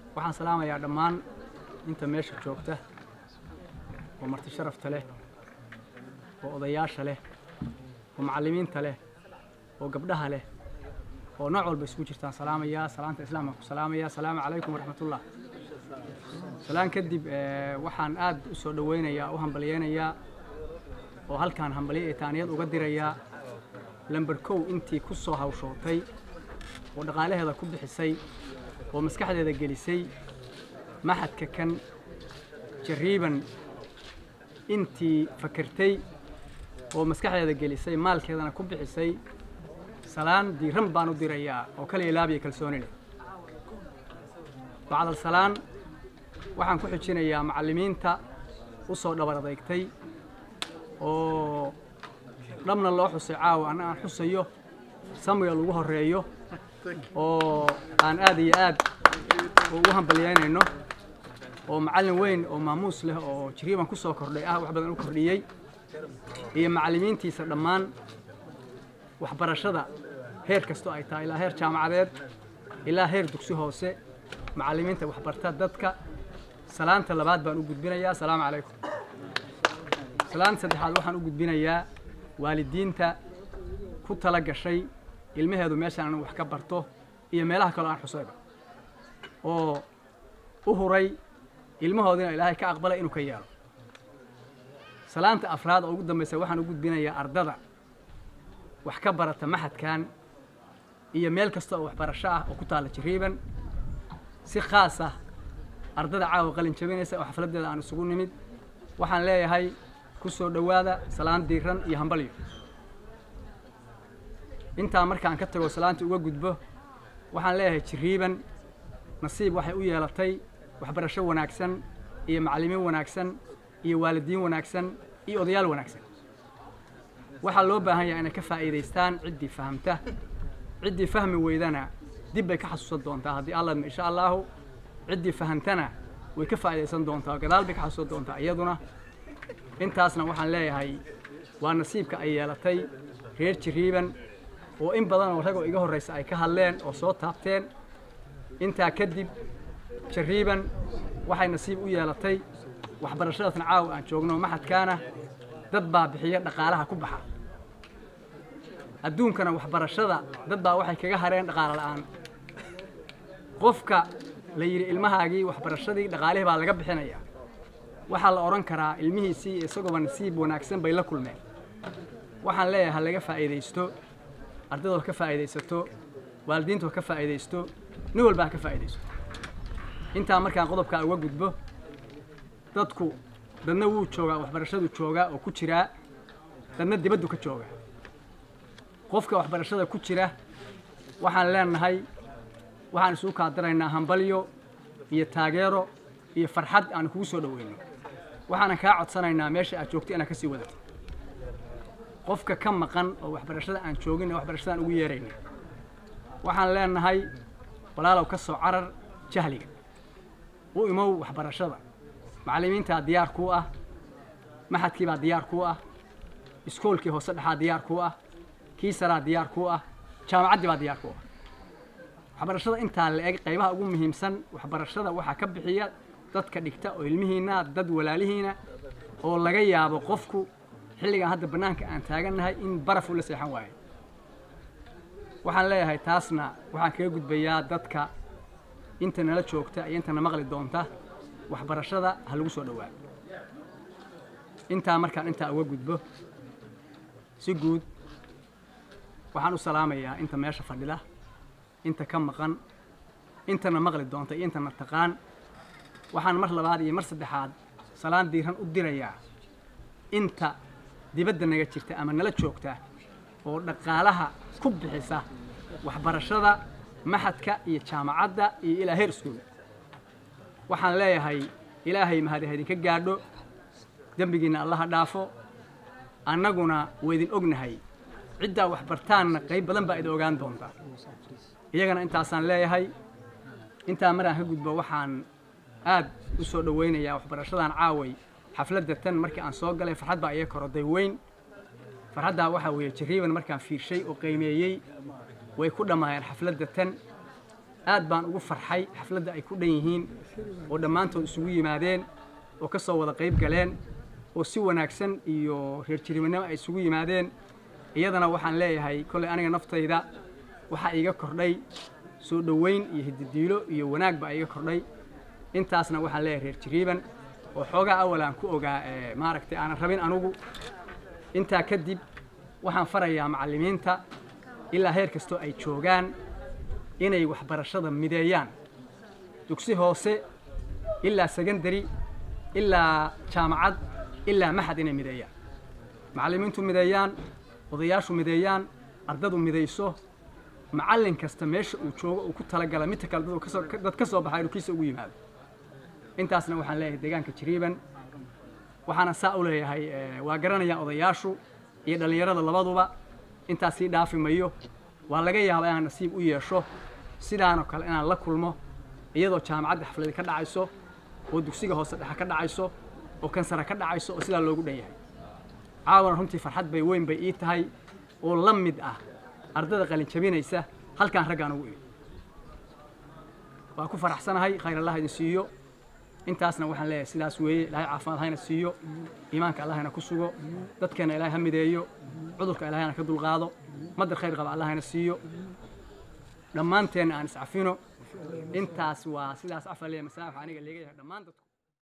waxaan salaamayaa dhammaan inta meesha joogta oo marti sharafta leh oo odayaasha leh oo macallimiinta leh oo gabdhaha leh oo nooc walba isugu jirtaan salaamayaa salaanta islaamka ku salaamayaa asalaamu calaykum waraxmatullah salaan kadib waxaan aad u soo dhowaynayaa u hambalyeynayaa oo halkaan hambalyo ee taaniyad uga dirayaa lamber kow intii ku soo hawshootay oo dhaqaalaheeda ku bixisay oo maskaxdeeda gelisay maxadka kan jariiban intii fakertay oo maskaxdeeda gelisay maalkeedana ku bixisay salaan diiran baan u dirayaa oo kala ilaabiya kalsooni leh bacdal salaan waxaan ku xijinayaa macallimiinta u soo dhabar adeygtay oo dhabna loo xusay caawa anna aan xusayo samuel ugu horreeyo oo aan aad iyo aad ugu hambalyeynayno oo macallin weyn oo maamuus leh oo jiriiban ku soo kordhay ah wax badan u kordhiyey iyo macallimiintiisa dhammaan waxbarashada heer kastoo ay tahay ilaa heer jaamacadeed ilaa heer dugsi hoose macallimiinta waxbarta dadka salaanta labaad baan u gudbinayaa asalaamu calaykum salaanta saddexaad waxaan u gudbinayaa waalidiinta ku tala gashay ilmaheedu meeshaan anu wax ka barto iyo meelaha kaloo aan xusayba oo u huray ilmahoodina ilaahay ka aqbalay inuu ka yeelo salaanta afraad oo ugu dambaysa waxaan u gudbinayaa ardada wax ka barata maxadkan iyo meel kasta oo waxbarasho ah oo ku taalla jariiban si khaas ah ardada caawa qalin jabinaysa oo xafladdeeda aan isugu nimid waxaan leeyahay ku soo dhowaada salaan diiran iyo hambalyo intaa markaan ka tago salaanta uga gudbo waxaan leeyahay jiriiban nasiib waxay u yeelatay waxbarasho wanaagsan iyo macallimiin wanaagsan iyo waalidiin wanaagsan iyo odayaal wanaagsan waxaa loo baahan yahay inay ka faa'iidaystaan ciddii fahamta ciddii fahmi weydana dib bay ka xasuusan doontaa haddii alladma insha allaahu ciddii fahamtana way ka faa'iidaysan doontaa gadaal bay ka xasuusan doontaa iyaduna intaasna waxaan leeyahay waa nasiibka ay yeelatay reer jiriiban oo in badan oo ragoo iga horraysa ay ka hadleen oo soo taabteen intaa kadib jariiban waxay nasiib u yeelatay waxbarashadaasna caawa aan joogno maxadkaana dad baa bixiya dhaqaalaha ku baxa adduunkana waxbarashada dad baa waxay kaga hareen dhaqaalo la'aan qofka la yidhi ilmahaagii waxbarashadii dhaqaalihii baa laga bixinayaa waxaa la odhan karaa ilmihiisii isagooba nasiib wanaagsan bay la kulmeen waxaan leeyahay ha laga faa'iidaysto ardaydood ka faa'iidaysato waalidiintood ka faa'iidaysto nin walba ha ka faa'iidaysto intaa markaan qodobkaa uga gudbo dadku dadna wuu joogaa waxbarashadu joogaa oo ku jiraa dadna dibaddu ka joogaa qofka waxbarashada ku jira waxaan leenahay waxaan isugu kaadiraynaa hambalyo iyo taageero iyo farxad aan kugu soo dhoweyno waxaanan kaa codsanaynaa meesha aad joogto inaad ka sii wadato qofka ka maqan oo waxbarashada aan joogin ee waxbarashadaan ugu yeerayna waxaan leenahay walaalow ka soo carar jahliga u imow waxbarashada macallimiintaa diyaar kuu ah maxadkiibaa diyaar kuu ah iskoolkii hoose dhexaa diyaar kuu ah kii saraa diyaar kuu ah jaamacaddii baa diyaar kuu ah waxbarashada intaa la eg qaybaha ugu muhiimsan waxbarashada waxaa ka bixiya dadka dhigta oo ilmihiinna dad walaalihiina oo laga yaabo qofku xilligan hadda bannaanka aan taagannahay in baraf ula seexan waayo waxaan leeyahay taasna waxaan kaga gudbayaa dadka inta nala joogta iyo intana maqli doonta waxbarashada ha lagu soo dhowaado intaa markaan intaa uga gudbo si guud waxaan u salaamayaa inta meesha fadhida inta ka maqan intana maqli doonta iyo intana taqaan waxaan mar labaad iyo mar saddexaad salaan diiran u dirayaa inta dibadda naga jirta ama nala joogta oo dhaqaalaha ku bixisa waxbarashada maxadka iyo jaamacadda iyo ilaa heer iskuul waxaan leeyahay ilaahay mahadi ha idinka gaadho dembigiinna allaha dhaafo annaguna waydin ognahay ciddaa waxbartaanna qayb badan baa idin ogaan doontaa iyagana intaasaan leeyahay intaa maraan ka gudbo waxaan aad u soo dhowaynayaa waxbarashadan caaway xafladda tan markii aan soo galay farxad baa iga koroday weyn farxaddaa waxaa weeye jariiban markaan fiirshay oo qiimeeyey way ku dhammaayeen xafladda tan aad baan ugu farxay xafladda ay ku dhan yihiin oo dhammaantood isugu yimaadeen oo ka soo wada qayb galeen oo si wanaagsan iyo reer jirimanimo ay isugu yimaadeen iyadana waxaan leeyahay kolley aniga naftayda waxaa iiga kordhay soo dhoweyn iyo hididiilo iyo wanaag baa iiga kordhay intaasna waxaan leeyahay reer jiriiban oo xoogaa awal aan ku ogaa maaragtay aanan rabin anugu intaa kadib waxaan farayaa macallimiinta ilaa heer kastoo ay joogaan inay waxbarashada mideeyaan dugsi hoose ilaa secondary ilaa jaamacad ilaa maxad inay mideeyaan macallimiintu mideeyaan odayaashu mideeyaan ardadu midayso macallin kasta meesha uu joogo uu ku talagala midta kale dad kasoo dad ka soo baxay inuu kiisa ugu yimaado intaasna waxaan leeyahay deegaanka jiriiban waxaana saa u leeyahay waa garanayaan odayaashu iyo dhallinyarada labaduba intaas sii dhaafi mayo waa laga yaabaa inaan nasiib u yeesho sidaanoo kale inaan la kulmo iyadoo jaamacadda xafladi ka dhacayso oo dugsiga hoose dhexe ka dhacayso oo kansara ka dhacayso oo sidaa loogu dhan yahay caawana runtii farxad bay weyn bay ii tahay oo la mid ah ardada qalin jabinaysa halkaan raggaan ugu imi waa ku faraxsanahay khayr allah idin siiyo intaasna waxaan leeyahay sidaas weeye ilaahay caafimaad hayna siiyo iimaanka allahayna ku sugo dadkeena ilaahay ha mideeyo cudurka ilaahayna ka dulqaado madar khayr qaba allahayna siiyo dhammaanteenna aan iscafino intaas waa sidaas cafaa leeyahay masaaxa aniga leega yahay dhammaan dadku